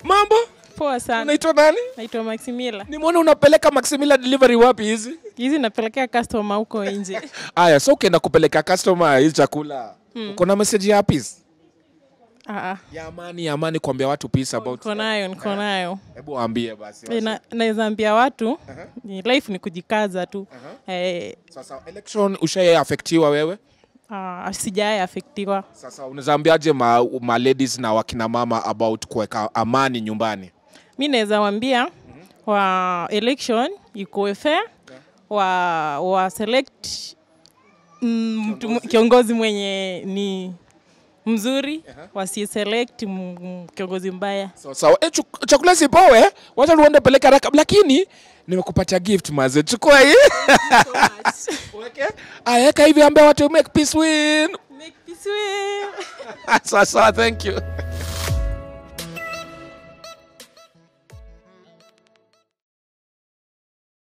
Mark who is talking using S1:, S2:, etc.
S1: Mambo?
S2: Poa sana.
S1: Unaitwa nani?
S2: Naitwa Maximila.
S1: Nimeona unapeleka Maximila delivery wapi hizi?
S2: Hizi napelekea customer huko nje.
S1: Aya, so ukienda kupeleka customer hizi chakula. Uko na message ya peace?
S2: Ah, ah.
S1: Ya amani, ya amani kuambia watu peace about.
S2: Niko nayo, niko nayo.
S1: Hebu waambie basi.
S2: Eh, na- Naweza ambia watu ni life ni kujikaza tu. Eh,
S1: Sasa election ushaye affectiwa wewe?
S2: ah, sijaye afektiwa.
S1: Sasa unaweza ambiaje ma, ma ladies na wakina mama about kuweka amani nyumbani?
S2: Mi naweza wambia wa election ikuwe fair, wa, wa select mm, mtu mu- kiongozi mwenye ni mzuri, wasiselect m- m- kiongozi mbaya.
S1: Sawa sawa. Eh, chuk- chakula sipowe, wacha tuende peleka haraka, lakini nimekupatia gift maze, chukua hii. Weke. Aya, weka hivi ambia watu make peace win.
S2: Make peace win.
S1: Sawa sawa, thank you.